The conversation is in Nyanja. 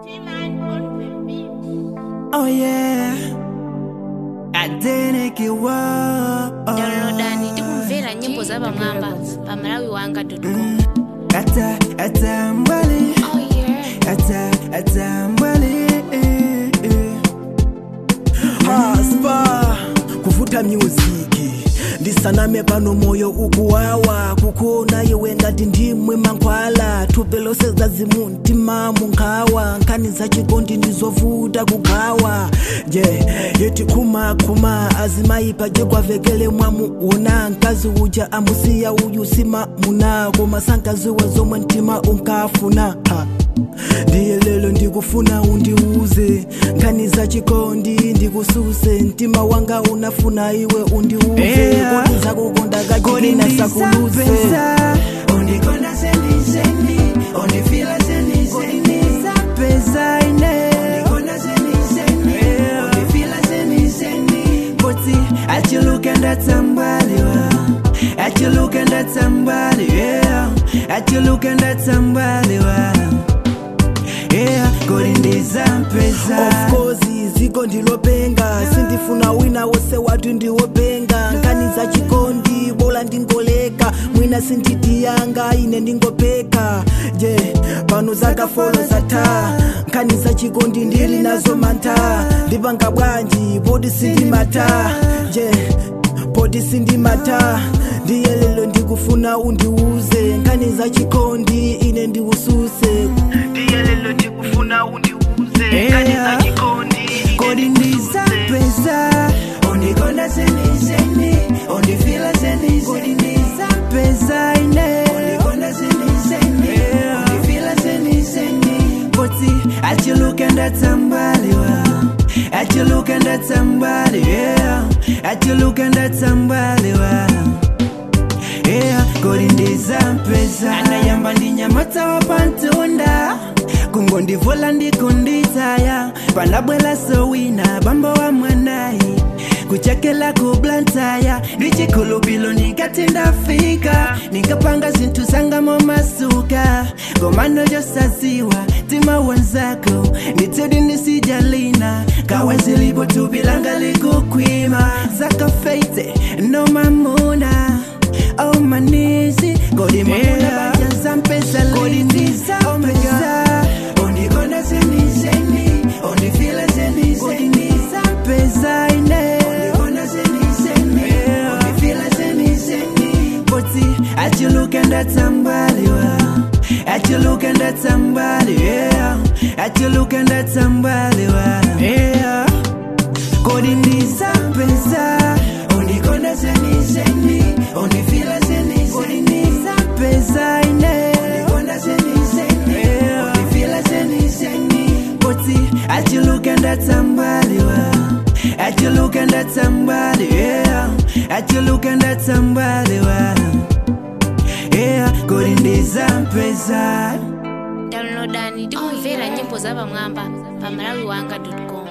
Oh yeah. Adeneke wa. downloadani tikumvera nyimbo za pamwamba pa malawi wanga com Ata ata mbali. Ata ata mbali. Haspa kuvuta muziki ndisaname pano moyo ukuwawa kukuona iwe ngati ndimwe mankhwala thupi lose zazimu mtima munkhawa nkhani zachikondi ndizovuta kugawa je yeti khumakhuma azimayipa je kwavekele mwamuona mkazi uja amusiya uyu sima muna koma sankaziwe zomwe mtima unkafuna ha. ndiye lelo ndikufuna undiuze nkhani zachikondi ndikususe mtima wanga unafuna iwe undiuze Yeah. kodi zakukonda kachikina sakuluse undikonda seniseni undifila seniseni pesa ine undikonda seniseni undifila seniseni koti achiluke ndatsambaliwa achiluke ndatsambali yeah. achiluke ndatsambaliwa yeah. kodi ndizampesa of course ziko ndilopenga sindifuna wina wose watu ndiwopenga nkani za chikondi bola ndingoleka mwina sinditiyanga ine ndingopeka je pano zakafolo zata nkani za chikondi ndili nazo manta ndipanga bwanji podi sindimata je podi sindimata ndiye lelo ndikufuna undiuze nkani za chikondi ine ndiususe ndiye lelo ndikufuna undiuze nkani za chikondi kodi ndizapeza undikonda seniseni undifila seniseni pesa ine undikonda seniseni undifila seniseni koti achiluke ndatsambaliwa achiluke ndatsambali yeah. achiluke ndatsambaliwa yeah. kodi ndizampesa anayamba ndinyamata wapantunda kungondivula ndikunditaya panabwela sowina bambo wa mwanayi kuchekela kublantaya ndichikhulupilo ndikati ndafika ndikapanga zinthu zangamo masuka komano josaziwa tima wenzako nditsedi ndisijalina kawe zilipo tupilanga likukwima zakafeite no mamuna oh manisi kodi mamuna Yeah. bajanza mpesa kodi ndizampesa undikonda seniseni undifila seniseni kodi pesa ine undikonda seniseni undifila seniseni koti achiluke ndatsambaliwa achiluke ndatsambali yeah. achiluke ndatsambaliwa yeah. kodi ndizampesa undikonda seniseni undifila seniseni kodi pesa ine undikonda seniseni undifila seniseni koti achiluke ndatsambaliwa achiluke ndatsambali yeah. achiluke ndatsambaliwa yeah. kodi ndizampesa downloadani tikumvera nyimbo za pamwamba pa malawi wanga com